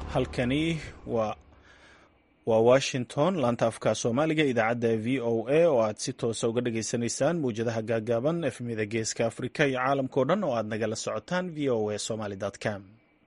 halkani waa waa washington laanta afka soomaaliga idaacadda v o a oo aad si toosa uga dhageysanaysaan mawjadaha gaagaaban efmida geeska afrika iyo caalamkao dhan oo aad nagala socotaan v o a somaly com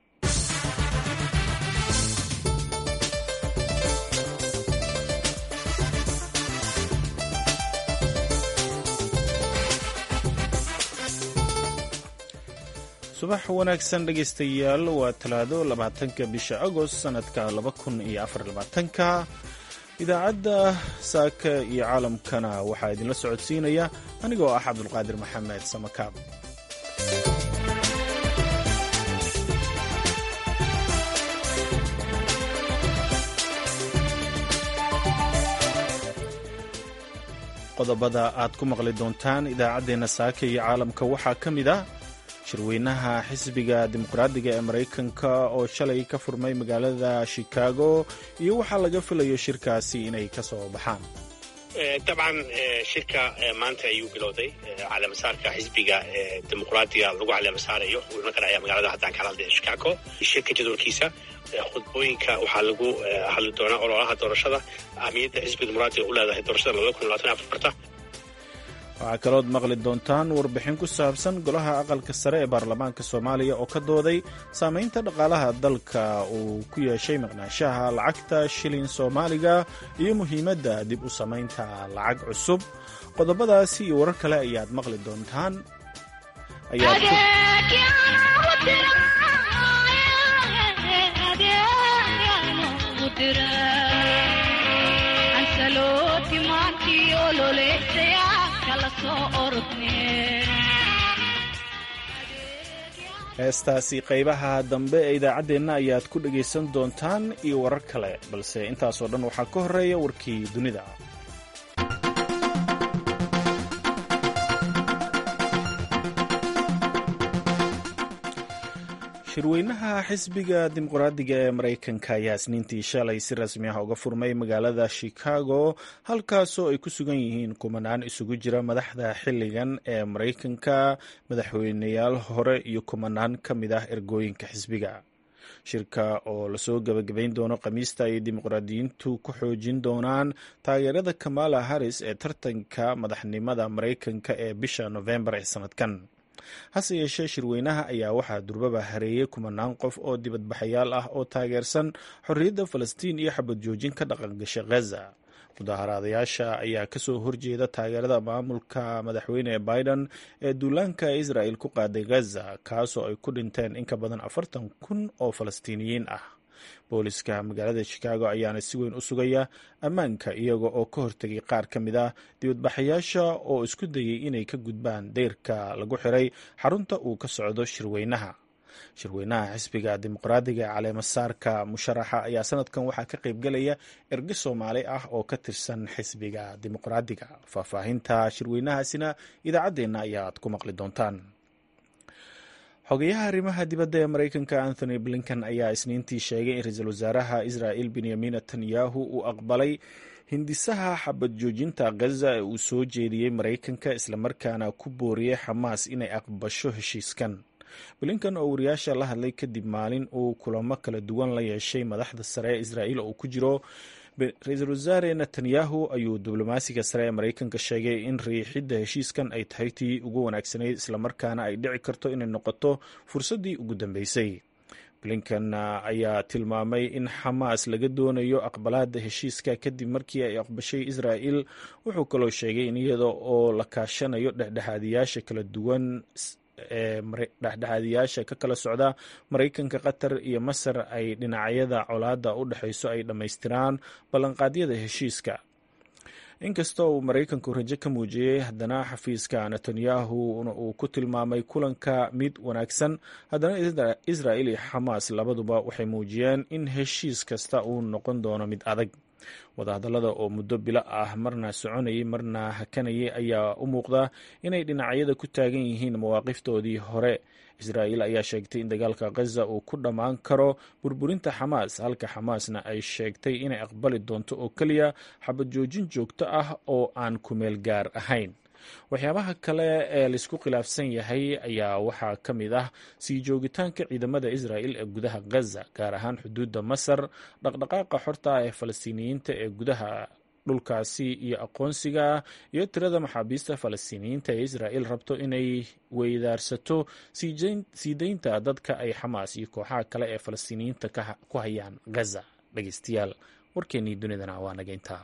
subax wanaagsan dhegaystayaal waa talaado labaatanka bisha agost sanadka laba kun iyo afar labaatanka idaacadda saaka iyo caalamkana waxaa idinla socodsiinaya anigoo ah cabdulqaadir maxamed samakaab qodobada aad ku maqli doontaan idaacaddeenna saaka iyo caalamka waxaa ka mid ah shirweynaha xisbiga dimuqraadiga ee maraykanka oo shalay ka furmay magaalada shikaago iyo waxaa laga filayo shirkaasi inay ka soo baxaan dabcan shirka maanta ayuu bilowday caleemasaarka xisbiga dimuqraadiga lagu caleemasaarayo wuuna ka dhacaya magaalada haddaan kala hadlaya shikaago shirka jadwalkiisa khudbooyinka waxaa lagu hadli doonaa ololaha doorashada ahmiyadda xisbiga dimuqraadiga u leedahay doorashada labada kun labaatan afarta waxaa kalood maqli doontaan warbixin ku saabsan golaha aqalka sare ee baarlamaanka soomaaliya oo ka dooday saamaynta dhaqaalaha dalka uu ku yeeshay maqnaanshaha lacagta shilin soomaaliga iyo muhiimadda dib u samaynta lacag cusub qodobadaasi iyo warar kale ayaad maqli doontaan heestaasi qaybaha dambe ee idaacaddeenna ayaad ku dhegaysan doontaan iyo warar kale balse intaasoo dhan waxaa ka horreeya warkii dunida shirweynaha xisbiga dimuqraadiga ee maraykanka ayaa isniintii shalay si rasmi ah uga furmay magaalada shikaago halkaasoo ay ku sugan yihiin kumanaan isugu jira madaxda xilligan ee maraykanka madaxweyneyaal hore iyo kumanaan ka mid ah ergooyinka xisbiga shirka oo lasoo gebagabayn doono khamiista ay dimuqraadiyiintu ku xoojin doonaan taageerada kamala harris ee tartanka madaxnimada maraykanka ee bisha nofembar ee sanadkan hase yeeshee shirweynaha ayaa waxaa durbaba hareeyey kumanaan qof oo dibadbaxayaal ah oo taageersan xorriyadda falastiin iyo xabad joojin ka dhaqangasha ghaza mudaharaadayaasha ayaa kasoo horjeeda taageerada maamulka madaxweyne biden ee duulaanka israel ku qaaday ghaza kaasoo ay ku dhinteen in ka badan afartan kun oo falastiiniyiin ah booliska magaalada shikaago ayaana si weyn u sugaya ammaanka iyaga oo ka hortegay qaar ka mid ah dibadbaxayaasha oo isku dayay inay ka gudbaan deyrka lagu xiray xarunta uu ka socdo shirweynaha shirweynaha xisbiga dimuqraadiga ee caleemasaarka musharaxa ayaa sanadkan waxaa ka qaybgelaya erge soomaali ah oo ka tirsan xisbiga dimuqraadiga faahfaahinta shirweynahaasina idaacaddeenna ayaad ku maqli doontaan xogeyaha arrimaha dibadda ee maraykanka anthony blinken ayaa isniintii sheegay in ra-iisul wasaaraha israel benyamin netanyahu uu aqbalay hindisaha xabad joojinta ghaza ee uu soo jeediyey maraykanka islamarkaana ku booriyey xamaas inay aqbasho heshiiskan blinken oo wariyaasha la hadlay kadib maalin uu kulamo kala duwan la yeeshay madaxda sare ee israel oo ku jiro ra-iisul wasaare netanyahu ayuu diblomaasiga sare ee maraykanka sheegay in riixidda heshiiskan ay tahay tii ugu wanaagsanayd islamarkaana ay dhici karto inay noqoto fursaddii ugu dambeysay blinken ayaa tilmaamay in xamaas laga doonayo aqbalaada heshiiska kadib markii ay aqbashay israel wuxuu kaloo sheegay in iyada oo la kaashanayo dhexdhexaadiyaasha kala duwan ee dhexdhexaadiyaasha ka kala socda maraykanka qatar iyo masar ay dhinacyada colaadda u dhexayso ay dhammaystiraan ballanqaadyada heshiiska inkastoo uu maraykanku rajo ka muujiyey haddana xafiiska netanyahu uu ku tilmaamay kulanka mid wanaagsan haddana israel iyo xamaas labaduba waxay muujiyeen in heshiis kasta uu noqon doono mid adag wadahadallada oo muddo bilo ah marna soconayay marna hakanayay ayaa u muuqda inay dhinacyada ku taagan yihiin mawaaqiftoodii hore israa'iil ayaa sheegtay in dagaalka khaza uu ku dhammaan karo burburinta xamaas halka xamaasna ay sheegtay inay aqbali doonto oo keliya xabad joojin joogto ah oo aan kumeel gaar ahayn waxyaabaha kale ee laisku khilaafsan yahay ayaa waxaa ka mid ah sii joogitaanka ciidamada israa'il ee gudaha gaza gaar ahaan xuduudda masar dhaqdhaqaaqa xorta ah ee falastiiniyiinta ee gudaha dhulkaasi iyo aqoonsiga iyo tirada maxaabiista falastiiniyiinta ee israa'il rabto inay weydaarsato sii deynta dadka ay xamaas iyo kooxaha kale ee falastiiniyiinta ku hayaan gaza dhegeystayaal warkeennii dunidana waa naga intaa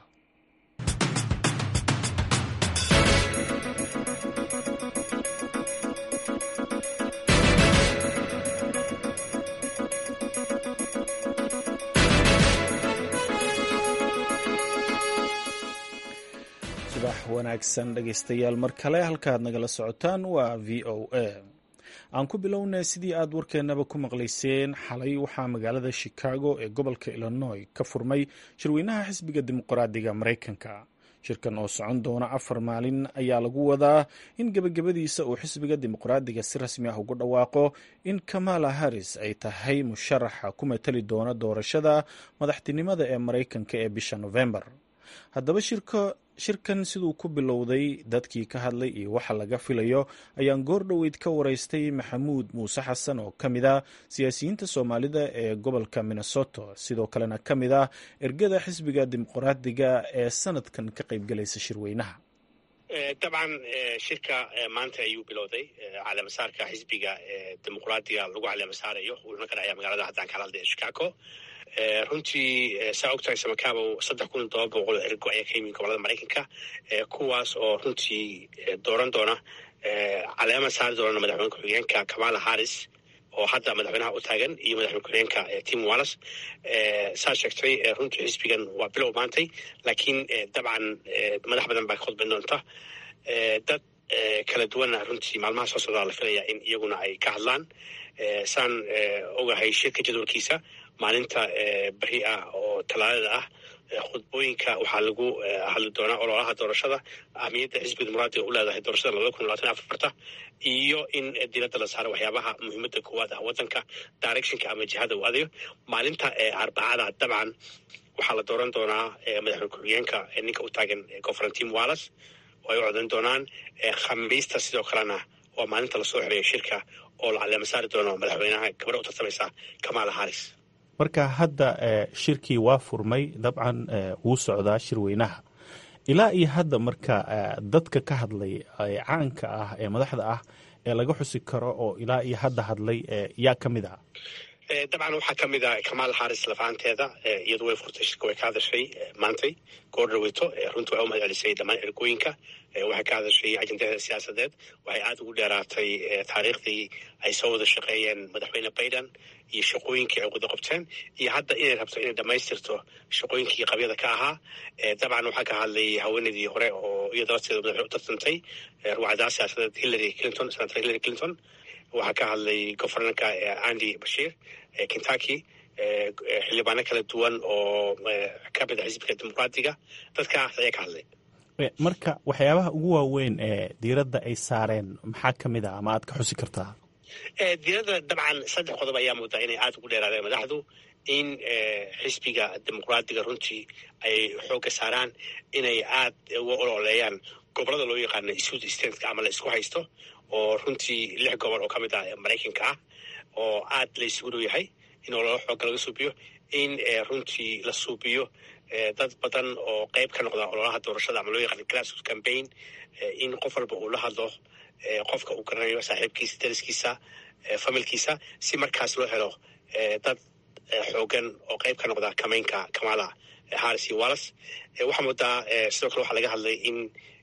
subax wanaagsan dhegeystayaal mar kale halkaad nagala socotaan waa v o a aan ku bilownay sidii aad warkeennaba ku maqlayseen xalay waxaa magaalada chicago ee gobolka illinois ka furmay shirweynaha xisbiga dimuqraadiga maraykanka shirkan oo socon doona afar maalin ayaa lagu wadaa in gebagabadiisa uu xisbiga dimuqraadiga si rasmi ah ugu dhawaaqo in kamala harris ay tahay musharaxa ku matali doona doorashada madaxtinimada ee maraykanka ee bisha novembar haddaba shirka shirkan siduu ku bilowday dadkii ka hadlay iyo waxa laga filayo ayaan goor dhoweyd ka waraystay maxamuud muuse xasan oo ka mid ah siyaasiyiinta soomaalida ee gobolka minnesota sidoo kalena ka mid ah ergada xisbiga dimuqraadiga ee sanadkan ka qaybgalaysa shirweynaha dabcan shirka maanta ayuu bilowday caleemasaarka xisbiga dimuqraadiga lagu caleemasaarayo wuuna ka dhacaya magaalada haddaan kala hadlaya chicago runtii saa ogtahay samakaabo saddex kun todoba boqol oo ergo ayaa ka yimid gobolada maraykanka kuwaas oo runtii dooran doona caleema saari doona madaxweyne ku-xigeenka kamala harris oo hadda madaxweynaha u taagan iyo madaxweyne ku-xigeenka tim wallis saa sheegtay runtii xisbigan waa bilow maantay laakiin dabcan madax badan baa ka khudban doonta dad kala duwanna runtii maalmaha soo socdaa la filaya in iyaguna ay ka hadlaan saan ogahay shirka jadwalkiisa maalinta beri ah oo talaadada ah khudbooyinka waxaa lagu hadli doonaa ololaha doorashada ahmiyadda xisbiga dimuqraadiga u leedahay doorashada labada kun labaatan afarta iyo in diladda la saaro waxyaabaha muhiimadda koowaad ah waddanka directionka ama jihada uu adayo maalinta arbacada dabcan waxaa la dooran doonaa madaxweyne ku-xigeenka ninka u taagan governan tim wallis oo ay u codan doonaan khamiista sidoo kalena waa maalinta lasoo xereeyo shirka oo la caleema saari doono madaxweynaha gabadha u tartamaysa kamala harris marka hadda shirkii waa furmay dabcan wuu socdaa shirweynaha ilaa iyo hadda marka dadka ka hadlay caanka ah ee madaxda ah ee laga xusi karo oo ilaa iyo hadda hadlay yaa ka mid ah dabcan waxaa ka mid ah kamaal xaris lafaanteeda iyadu way furtay shirka way ka hadashay maantay goor dhaweyto runtii way u mahad celisay dhammaan ergooyinka waxay ka hadashay ajendadeeda siyaasadeed waxay aada ugu dheeraatay taariikhdii ay soo wada shaqeeyeen madaxweyne biden iyo shaqooyinkii ay wada qabteen iyo hadda inay rabto inay dhammaystirto shaqooyinkii qabyada ka ahaa dabcan waxaa ka hadlay haweeneydii hore oo iyada lafteeda madaxweyne u tartantay ruwacdaa siyaasadeed hillary clinton senator hillary clinton waxaa ka hadlay governorka andy bashiir kentucky xildhibaano kala duwan oo ka mid a xisbiga dimuqraadiga dadkaas ayaa ka hadlay marka waxyaabaha ugu waaweyn ee diiradda ay saareen maxaa ka mid ah ama aad ka xusi kartaa diiradda dabcan saddex qodob ayaa moodaa inay aada ugu dheeraadeen madaxdu in xisbiga dimuqraadiga runtii ay xoogga saaraan inay aada uga ololeeyaan gobolada loo yaqaano south stateka ama la isku haysto oo runtii lix gobol oo ka mid ah maraykanka ah oo aad la isugu dhow yahay in ololo xooga laga suubiyo in runtii la suubiyo dad badan oo qeyb ka noqda ololaha doorashada ama loo yaqaan grassroot campaign in qof walba uu la hadlo qofka uu garanayo saaxiibkiisa dariskiisa familkiisa si markaas loo helo dad xoogan oo qeyb ka noqda kamaynka kamala harris iyo wallis waxaa moodaa sidoo kale waxaa laga hadlay in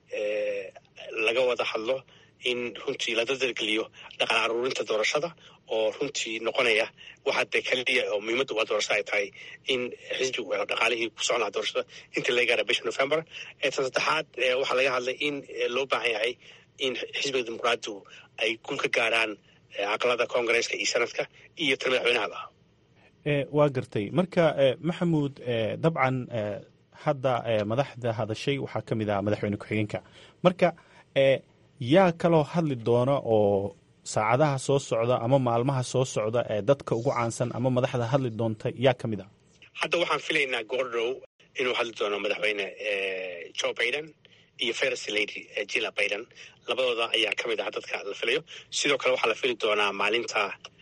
laga wada hadlo in runtii la dadargeliyo dhaqan aruurinta doorashada oo runtii noqonaya waxa dee kaliya oo muhiimadda waa doorashada ay tahay in xisbigu helo dhaqaalihii ku socon lahaa doorashada inta laga gaara bisha november tan saddexaad waxaa laga hadlay in loo baahan yahay in xisbiga dimuqraadigu ay gul ka gaaraan aqalada koongareeska iyo sanadka iyo tan madaxweynahaba waa gartay marka maxamuud dabcan hadda madaxda hadashay waxaa ka mid ah madaxweyne ku-xigeenka marka yaa kaloo hadli doona oo saacadaha soo socda ama maalmaha soo socda ee dadka ugu caansan ama madaxda hadli doonta yaa ka mid ah hadda waxaan filaynaa goordhow inuu hadli doono madaxweyne joe biden iyo first lady jilla biden labadooda ayaa ka mid ah dadka la filayo sidoo kale waxaa la fili doonaa maalinta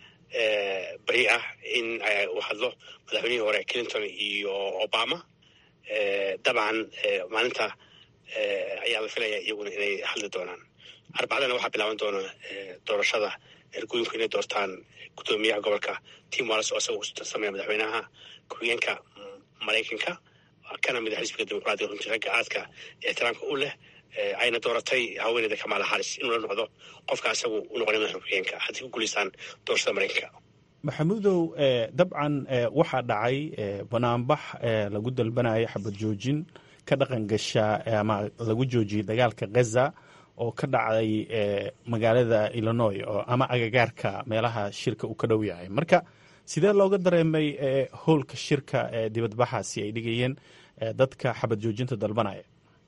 beri ah in uu hadlo madaxweynihii hore clinton iyo obama dabcan maalinta ayaa la filaya iyaguna inay hadli doonaan arbacdana waxaa bilaaban doona doorashada ergooyinku inay doortaan guddoomiyaha gobolka tim walls oo isaga sameeya madaxweynaha ku-xigeenka maraykanka kana mid a xisbiga dimuqraadiga runtii ragga aadka ixtiraamka u leh ayna dooratay haweeneyda kamala haris inuu la noqdo qofka isagu u noqonay madaxa ku-xigeenka haddii ku guulaystaan doorashada maraykanka maxamuudow dabcan waxaa dhacay banaanbax lagu dalbanaya xabad joojin ka dhaqan gasha ama lagu joojiyey dagaalka ghaza oo ka dhacday magaalada illinois oo ama agagaarka meelaha shirka uu ka dhow yahay marka sidee looga dareemay howlka shirka dibadbaxaasi ay dhigayeen dadka xabad joojinta dalbanaya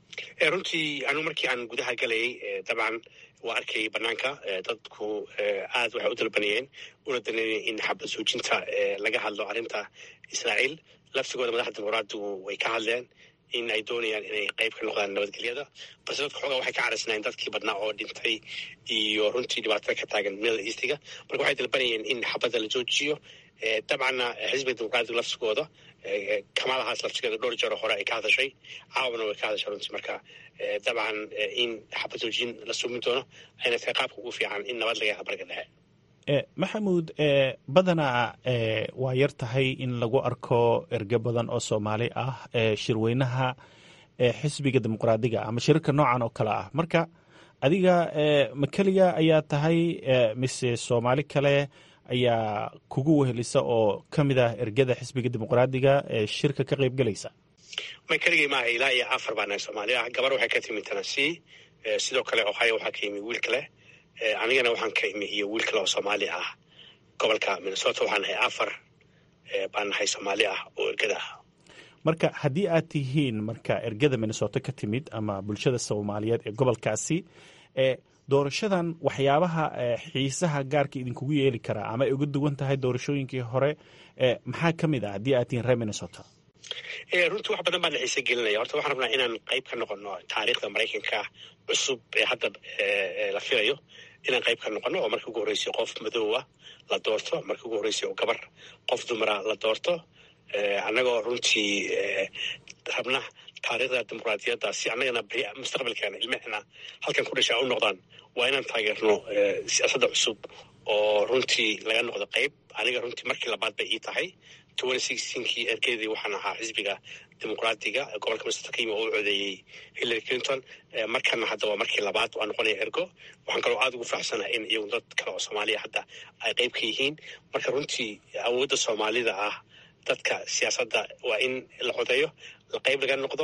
runtii anigu markii aan gudaha galayay dabcan waa arkayay banaanka dadku aad waxay u dalbanayeen una danayeen in xabad joojinta laga hadlo arrinta israa'iil laftigooda madaxda dimuqraadigu way ka hadleen in ay doonayaan inay qayb ka noqdaan nabadgelyada balse dadka xoogaa waxay ka carasnaayeen dadkii badnaa oo dhintay iyo runtii dhibaatada ka taagan middle eastiga marka waxay dalbanayeen in xabadda la joojiyo dabcanna xisbiga dimuqraadiga laftigooda kamalahaas laftigeeda dhowr jeero hore ay ka hadashay caawana way ka hadashay runtii marka dabcan in xabad joojin la sumin doono ayna tahay qaabka ugu fiican in nabad laga barga dhexe maxamuud badanaa waa yar tahay in lagu arko erge badan oo soomaali ah shirweynaha xisbiga dimuqraadiga ama shirarka noocan oo kale ah marka adiga ma keliga ayaa tahay mise soomaali kale ayaa kugu wehelisa oo ka mid ah ergada xisbiga dimuqraadiga ee shirka ka qayb gelaysa may keligay maaha ilaa iyo afar baa nahay soomaali ah gabar waxay ka timi tennessee sidoo kale ohio waxaa ka yimi wiil kale anigana waxaan ka imi iyo wiil kale oo soomaali ah gobolka minnesota waxaan nahay afar baan nahay soomaali ah oo ergada ah marka haddii aad tihiin marka ergada minnesota ka timid ama bulshada soomaaliyeed ee gobolkaasi doorashadan waxyaabaha xiisaha gaarka idinkugu yeeli karaa ama ay uga duwan tahay doorashooyinkii hore maxaa ka mid ah haddii aad tihiin reer minnesota runtii wax badan baan na xiise gelinaya horta waxaan rabnaa inaan qayb ka noqono taariikhda maraykanka cusub ee hadda la filayo inaan qayb ka noqono oo markii ugu horreysay qof madoowa la doorto markii ugu horreysay oo gabar qof dumara la doorto annagoo runtii rabna taariikhda dimuqraadiyadda si annagana mustaqbalkeena ilmahena halkan ku dhashaa u noqdaan waa inaan taageerno siyaasadda cusub oo runtii laga noqdo qayb aniga runtii markii labaad bay ii tahay kii ergeedii waxaan ahaa xisbiga dimuqraadiga gobolka minnesota ka yimi oo u codeeyey hillary clinton markana hadda waa markii labaad waa noqonaya ergo waxaan kaloo aada ugu faraxsanaha in iyagu dad kale oo soomaaliya hadda ay qayb ka yihiin marka runtii awoodda soomaalida ah dadka siyaasadda waa in la codeeyo la qayb laga noqdo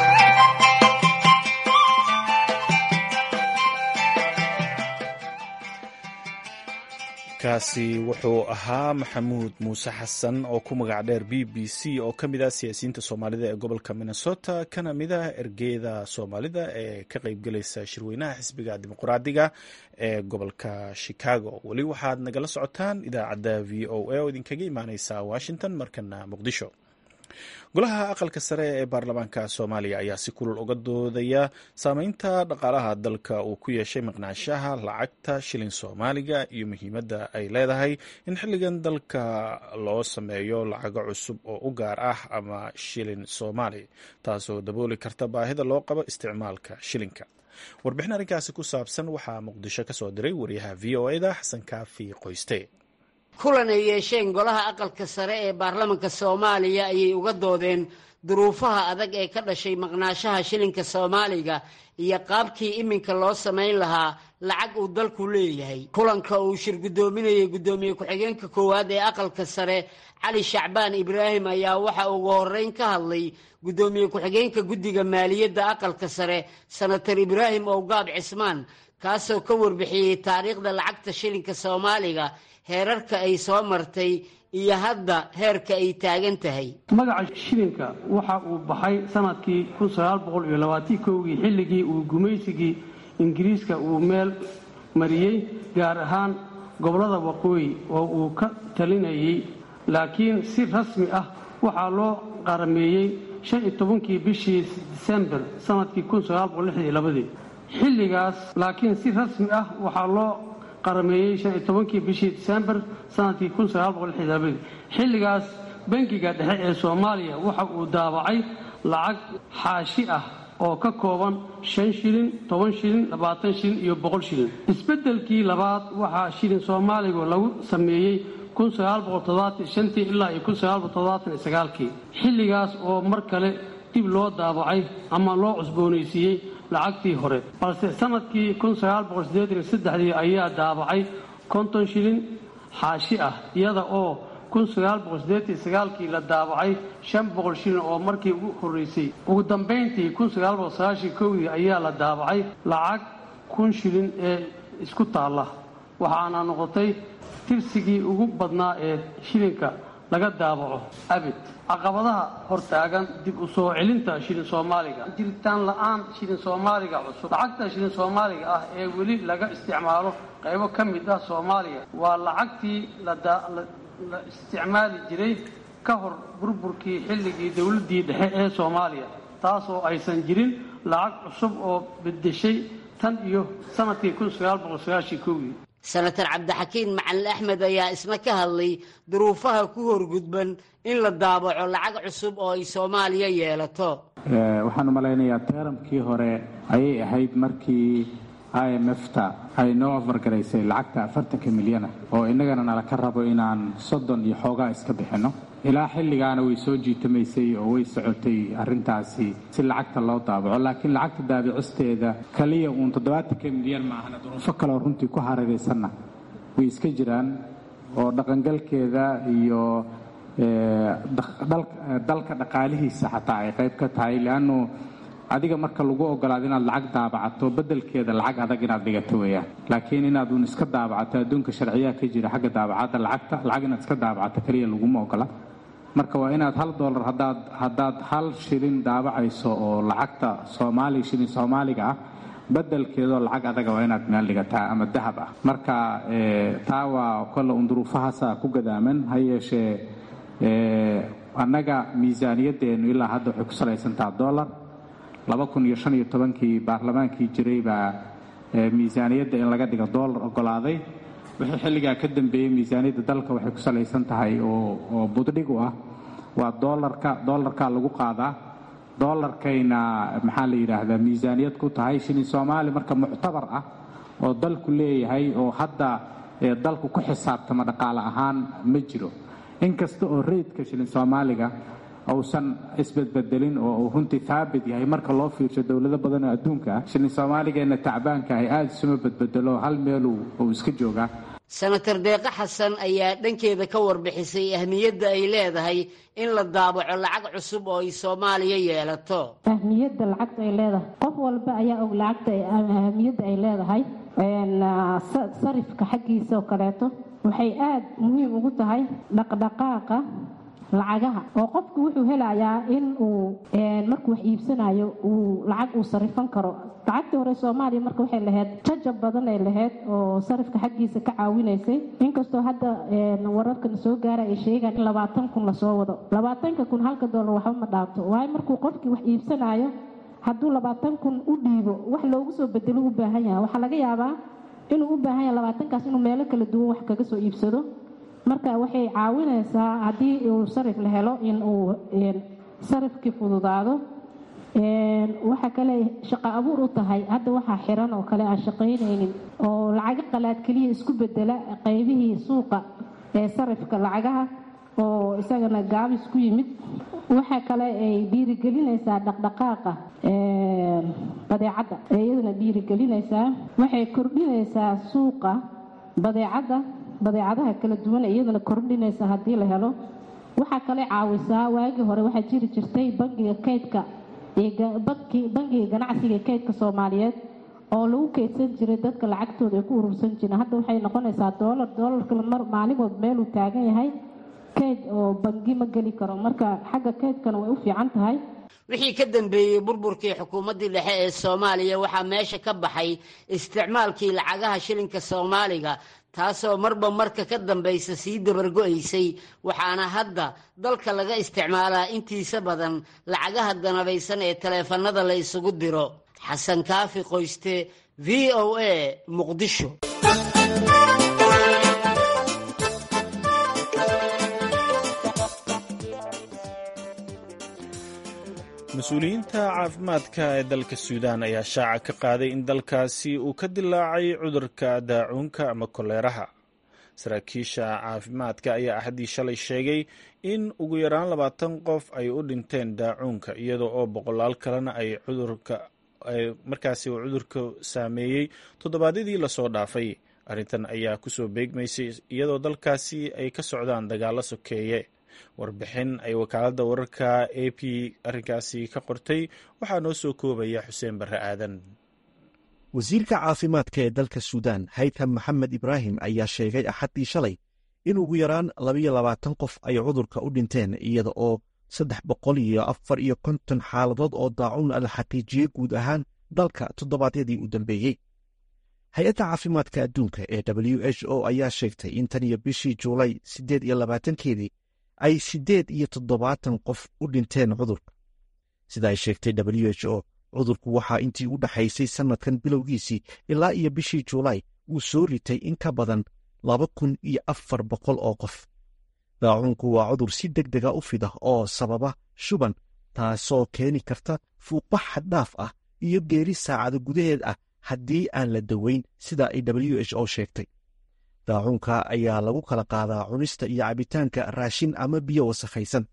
kaasi wuxuu ahaa maxamuud muuse xasan oo ku magac dheer b b c oo ka mid ah siyaasiyiinta soomaalida ee gobolka minnesota kana mid ah ergeyda soomaalida ee ka qaybgelaysa shirweynaha xisbiga dimuqraadiga ee gobolka chicago weli waxaad nagala socotaan idaacadda v o a oo idinkaga imaaneysa washington markana muqdisho golaha aqalka sare ee baarlamaanka soomaaliya ayaa si kulul uga doodaya saameynta dhaqaalaha dalka uu ku yeeshay maqnaanshaha lacagta shilin soomaaliga iyo muhiimadda ay leedahay in xilligan dalka loo sameeyo lacago cusub oo u gaar ah ama shilin soomaali taasoo dabooli karta baahida loo qabo isticmaalka shilinka warbixin arrinkaasi ku saabsan waxaa muqdisho ka soo diray wariyaha v o eda xasan kaafi qoyste kulan ay yeesheen golaha aqalka sare ee baarlamanka soomaaliya ayay uga doodeen duruufaha adag ee ka dhashay maqnaashaha shilinka soomaaliga iyo qaabkii iminka loo samayn lahaa lacag uu dalku leeyahay kulanka uu shir guddoominayay guddoomiye ku-xigeenka koowaad ee aqalka sare cali shacbaan ibraahim ayaa waxa ugu horeyn ka hadlay guddoomiye ku-xigeenka guddiga maaliyadda aqalka sare senator ibraahim owgaab cismaan kaasoo ka warbixiyey taariikhda lacagta shilinka soomaaliga heerarka ay soo martay iyo hadda heerka ay taagan tahay magaca shilinka waxa uu baxay sanadkii kii xilligii uu gumaysigii ingiriiska uu meel mariyey gaar ahaan gobollada waqooyi oo uu ka talinayay laakiin si rasmi ah waxaa loo qarameeyey shan iyo tobankii bishii disembar sanadkii kun sagaal boqol lixdan iyo labadii xilligaas laakiin si rasmi ah waxaa loo qarameeyey shan iyo tobankii bishii disembar sanadkii kun sagaal boqol lixdan iyo labadii xilligaas bangiga dhexe ee soomaaliya waxa uu daabacay lacag xaashi ah oo ka kooban shan shilin toban shilin labaatan shilin iyo boqol shilin isbeddelkii labaad waxaa shilin soomaaligu lagu sameeyey kun sagaal boqol toddobaatan shantii ilaa iyo kun sagaal boqol toddobaatan iyo sagaalkii xilligaas oo mar kale dib loo daabacay ama loo cusboonaysiiyey lacagtii hore balse sanadkii kun sagaal boqol siddeetan iyo saddexdii ayaa daabacay konton shilin xaashi ah iyada oo kun sagaal boqol siddeetan iyo sagaalkii la daabacay shan boqol shilin oo markii ugu horreysay ugu dambayntii kun sagaal boqol sagaashan kowdii ayaa la daabacay lacag kun shilin ee isku taalla waxaana noqotay tirsigii ugu badnaa ee shilinka laga daabaco abid caqabadaha hortaagan dib u soo celinta shilin soomaaliga jiritaan la-aan shilin soomaaliga cusub lacagta shilin soomaaliga ah ee weli laga isticmaalo qaybo ka mid ah soomaaliya waa lacagtii la isticmaali jiray ka hor burburkii xilligii dowladdii dhexe ee soomaaliya taasoo aysan jirin lacag cusub oo bedeshay tan iyo sanadkii kun sagaal boqol sagaashii kowdii senator cabdixakiin macalin axmed ayaa isna ka hadlay duruufaha ku horgudban in la daabaco lacag cusub oo ay soomaaliya yeelato waxaan u malaynayaa teeramkii hore ayay ahayd markii i m f-ta ay noo afargaraysay lacagta afartanka milyana oo innagana nala ka rabo inaan soddon iyo xoogaa iska bixinno ilaa xilligaana way soo jiitamaysay oo way socotay arrintaasi si lacagta loo daabaco laakiin lacagta daabicisteeda kaliya uun toddobaatanka milyan maahana duruufo kaleoo runtii ku hareeraysanna way iska jiraan oo dhaqangalkeeda iyo dalka dhaqaalihiisa xataa ay qayb ka tahay leannu adiga marka lagu ogolaado inaad lacag daabacato bedelkeeda lacag adag inaad dhigato weeyaan laakiin inaad uun iska daabacato adduunka sharciyaa ka jira xagga daabacadda lacagta lacag inaad iska daabacato keliya laguma ogola marka waa inaad hal doolar hadaad haddaad hal shilin daabacayso oo lacagta soomaaliga shilin soomaaliga ah bedelkeedoo lacag adaga waa inaad meel dhigataa ama dahab ah marka taa waa kolle un duruufahaasa ku gadaaman ha yeeshee annaga miisaaniyadeennu ilaa hadda waxay ku salaysantaha dollar laba kun iyo shan iyo tobankii baarlamaankii jiray baa miisaaniyadda in laga dhigo dollar ogolaaday wixii xilligaa ka dambeeyey miisaaniyadda dalka waxay ku salaysan tahay oo buddhig u ah waa dolarka dollarkaa lagu qaadaa dollarkayna maxaa la yidhaahdaa miisaaniyad ku tahay shilin soomaali marka muctabar ah oo dalku leeyahay oo hadda dalku ku xisaabtama dhaqaale ahaan ma jiro inkasta oo rayidka shilin soomaaliga uusan isbedbedelin oo uu runtii haabit yahay marka loo fiirsho dowlado badan oo adduunka ah shilin soomaaligeenna tacbaanka ahay aada isuma bedbedelo hal meel uu iska joogaa senator deeqo xasan ayaa dhankeeda ka warbixisay ahmiyadda ay leedahay in la daabaco lacag cusub oo ay soomaaliya yeelato ahmiyadda lacagta ay leedahay qof walba ayaa og lacagta ahmiyadda ay leedahay sarifka xaggiisa oo kaleeto waxay aada muhiim ugu tahay dhaqdhaqaaqa lacagaha oo qofku wuxuu helayaa in uu markuu wax iibsanayo uu lacag uu sarifan karo lacagtii hore soomaaliya marka waxay lahayd jajab badan ay lahayd oo sarifka xaggiisa ka caawinaysay inkastoo hadda wararkan soo gaara ay sheegaan in labaatan kun lasoo wado labaatanka kun halka doolar waxba ma dhaafto waayo markuu qofkii wax iibsanayo hadduu labaatan kun u dhiibo wax loogu soo bedelo u baahan yahay waxaa laga yaabaa inuu u baahan yahay labaatankaas inuu meelo kala duwan wax kaga soo iibsado marka waxay caawinaysaa haddii uu sarif la helo in uu sarifkii fududaado waxa kale shaqo abuur u tahay hadda waxaa xiran oo kale aan shaqaynaynin oo lacago qalaad keliya isku bedela qaybihii suuqa ee sarifka lacagaha oo isagana gaabis ku yimid waxa kale ay dhiirigelinaysaa dhaqdhaqaaqa badeecadda iyadana dhiirigelinaysaa waxay kordhinaysaa suuqa badeecadda badeecadaha kala duwan iyadana kordhinaysa haddii la helo waxaa kale caawisaa waagii hore waxaa jiri jirtay bangiga kaydka bangiga ganacsiga kaydka soomaaliyeed oo lagu kaydsan jiray dadka lacagtooda ay ku urursan jireen hadda waxay noqonaysaa doolar doolarka maalin walba meeluu taagan yahay kayd oo bangi ma geli karo marka xagga kaydkana way u fiican tahay wixii ka dambeeyey burburkii xukuumaddii dhexe ee soomaaliya waxaa meesha ka baxay isticmaalkii lacagaha shilinka soomaaliga taasoo marba marka ka dambaysa sii dabargo'aysay waxaana hadda dalka laga isticmaalaa intiisa badan lacagaha danabaysan ee taleefannada la isugu diro xasan kaafi qoyste v o a muqdisho mas-uuliyiinta caafimaadka ee dalka suudaan ayaa shaaca ka qaaday in dalkaasi uu ka dilaacay cudurka daacuunka ama koleeraha saraakiisha caafimaadka ayaa axaddii shalay sheegay in ugu yaraan labaatan qof ay u dhinteen daacuunka iyadoo oo boqolaal kalena ay cudurka markaasi uu cudurka saameeyey toddobaadyadii lasoo dhaafay arrintan ayaa kusoo beegmaysay iyadoo dalkaasi ay ka socdaan dagaalo sokeeye warbixin ay wakaaladda wararka a p arrinkaasi ka qortay waxaa noo soo koobaya xuseen barre aadan wasiirka caafimaadka ee dalka suudaan haytham maxamed ibraahim ayaa sheegay axaddii shalay in ugu yaraan labayo labaatan qof ay cudurka u dhinteen iyada oo saddex boqol iyo afar iyo konton xaaladood oo daacuun la xaqiijiyey guud ahaan dalka toddobaadyadii u dambeeyey hay-adda caafimaadka adduunka ee w h o ayaa sheegtay in tan iyo bishii juulay siddeed iyo labaatankeedii ay siddeed iyo toddobaatan qof u dhinteen cudurka sida ay sheegtay w h o cudurku waxaa intii u dhaxaysay sannadkan bilowgiisii ilaa iyo bishii juulaay uu soo ritay in ka badan laba kun iyo afar boqol oo qof daacuunku waa cudur si deg dega u fida oo sababa shuban taasoo keeni karta fuuqbax xaddhaaf ah iyo geeri saacado gudaheed ah haddii aan la daweyn sida ay w h o sheegtay daacuunka ayaa lagu kala qaadaa cunista iyo cabitaanka raashin ama biyo wasakhaysan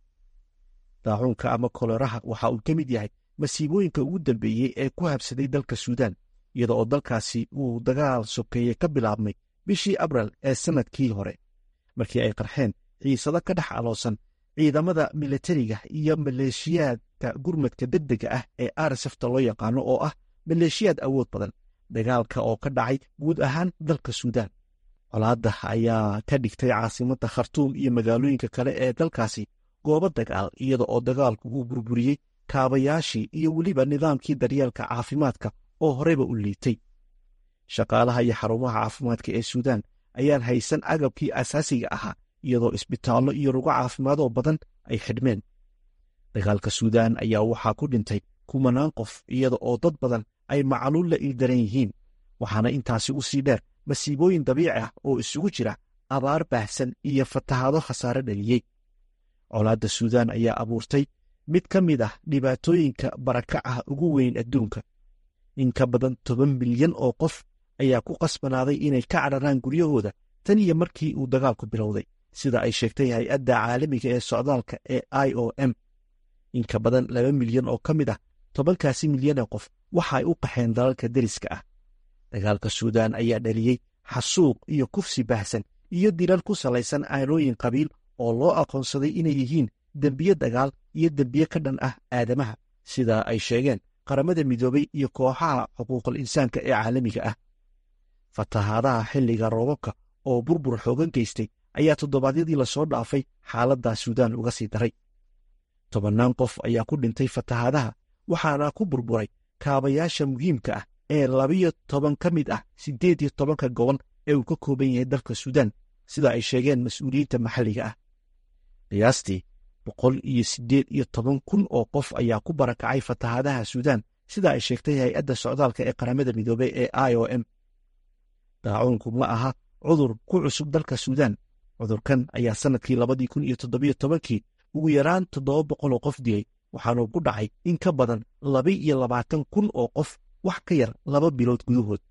daacuunka ama koleraha waxa uu ka mid yahay masiibooyinka ugu dambeeyey ee ku habsaday dalka suudaan iyada oo dalkaasi uu dagaal sokeeye ka bilaabmay bishii abril ee sannadkii hore markii ay qarxeen xiisado ka dhex aloosan ciidamada milatariga iyo maleeshiyaadka gurmadka degdega ah ee arsafta loo yaqaano oo ah maleeshiyaad awood badan dagaalka oo ka dhacay guud ahaan dalka suudaan colaadda ayaa ka dhigtay caasimadda khartuum iyo magaalooyinka kale ee dalkaasi goobo dagaal iyada oo dagaalku uu burburiyey kaabayaashii iyo weliba nidaamkii daryeelka caafimaadka oo horeyba u liitay shaqaalaha iyo xarumaha caafimaadka ee suudaan ayaan haysan agabkii asaasiga ahaa iyadoo isbitaallo iyo rugo caafimaadoo badan ay xidhmeen dagaalka suudaan ayaa waxaa ku dhintay kumanaan qof iyada oo dad badan ay macaluul la ildaran yihiin waxaana intaasi u sii dheer masiibooyin dabiici ah oo isugu jira abaar baahsan iyo fatahaado khasaare dhaliyey colaadda suudaan ayaa abuurtay mid ka mid ah dhibaatooyinka barakaca ugu weyn adduunka in ka badan toban milyan oo qof ayaa ku qasbanaaday inay ka cadharaan guryahooda tan iyo markii uu dagaalku bilowday sida ay sheegtay hay-adda caalamiga ee socdaalka ee i o m in ka badan laba milyan oo ka mid ah tobankaasi milyan ee qof waxa ay u qaxeen dalalka deriska ah dagaalka suudaan ayaa dhaliyey xasuuq iyo kufsi baahsan iyo dilal ku salaysan aanooyin qabiil oo loo aqoonsaday inay yihiin dembiye dagaal iyo dembiye ka dhan ah aadamaha sida ay sheegeen qaramada midoobay iyo kooxaha xuquuqul insaanka ee caalamiga ah fatahaadaha xilliga roobabka oo burbur xoogan geystay ayaa toddobaadyadii lasoo dhaafay xaaladdaa suudaan uga sii daray tobannaan qof ayaa ku dhintay fatahaadaha waxaana ku burburay kaabayaasha muhiimka ah ee labiyo toban ka mid ah siddeed iyo tobanka gobol ee uu ka kooban yahay dalka suudaan sida ay sheegeen mas-uuliyiinta maxalliga ah qiyaastii boqol iyo siddeed iyo toban kun oo qof ayaa ku barakacay fatahaadaha suudaan sida ay sheegtay hay-adda socdaalka ee qaramada midoobey ee i o m daacuunku ma aha cudur ku cusub dalka suudaan cudurkan ayaa sannadkii labadii kun iyo toddobiyo tobankii ugu yaraan toddoba boqol oo qof dilay waxaanuu ku dhacay in ka badan laba iyo labaatan kun oo qof wax ka yar laba bilood gudahood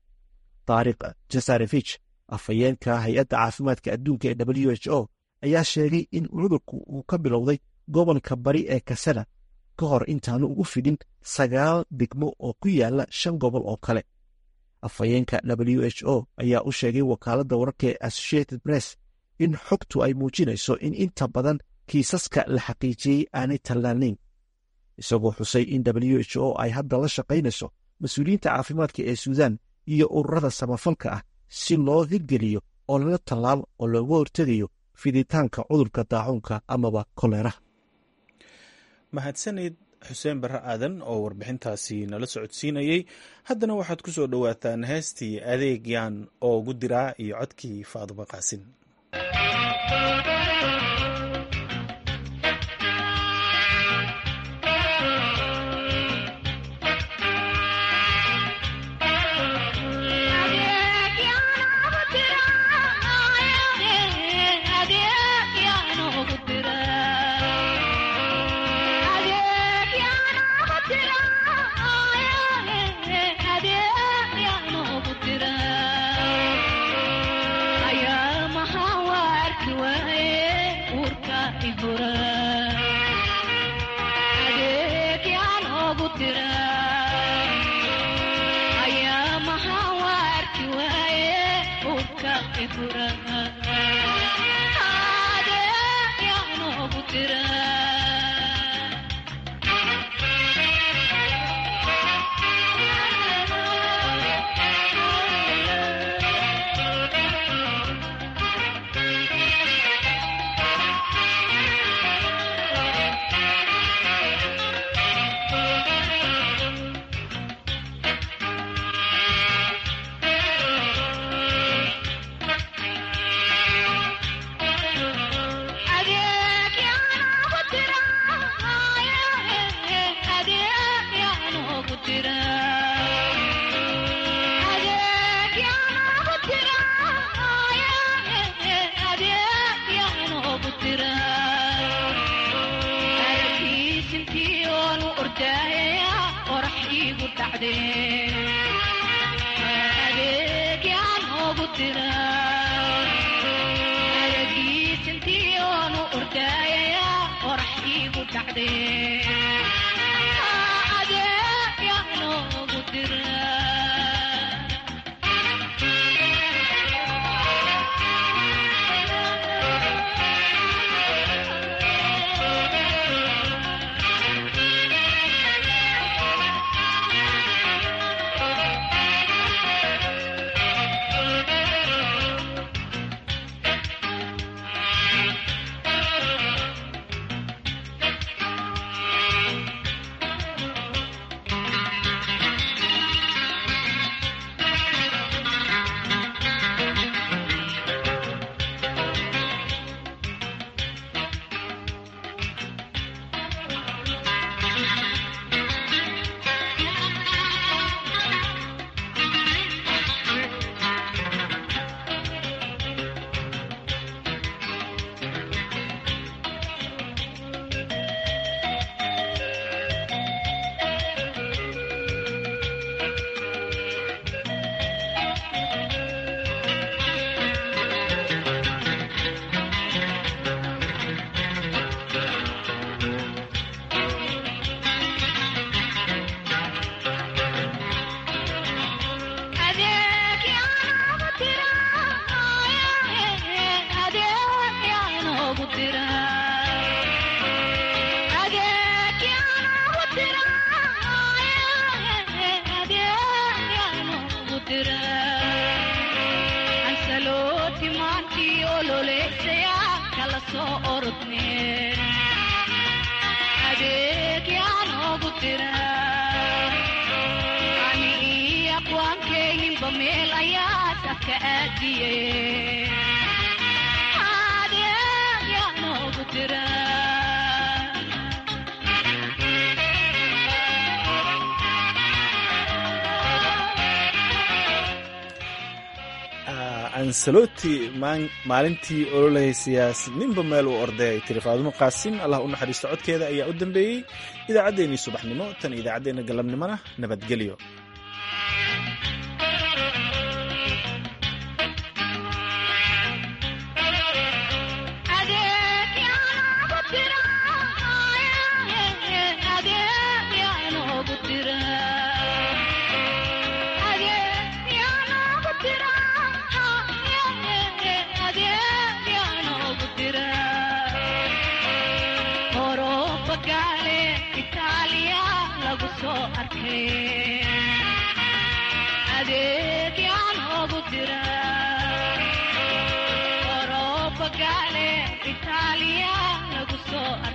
taariikh jasarevich afhayeenka hay-adda caafimaadka adduunka ee w h o ayaa sheegay in cudurku uu ka bilowday gobolka bari ee kasada ka hor intaanu ugu fidin sagaal degmo oo ku yaala shan gobol oo kale afhayeenka w h o ayaa u sheegay wakaaladda wararka ee associated press in xogtu ay muujinayso in inta badan kiisaska la xaqiijiyey aanay tallaanayn isagoo xusay in w h o ay hadda la shaqaynayso mas-uuliyiinta caafimaadka ee suudaan iyo ururada samafalka ah si loo hirgeliyo oo lala tallaal oo looga hortegayo fiditaanka cudurka daacuunka amaba koleeraha mahadsanid xuseen barre aadan oo warbixintaasi nala socodsiinayey haddana waxaad ku soo dhowaataan heestii adeegyan oo gudiraa iyo codkii faadumo qaasin ansaloti maalintii ololahaysayaas ninba meel uu orday ay tiri faadumo qaasin allah u naxariisto codkeeda ayaa u dambeeyey idaacaddeenii subaxnimo tan idaacaddeenna galabnimona nabadgelyo Italia lagu soo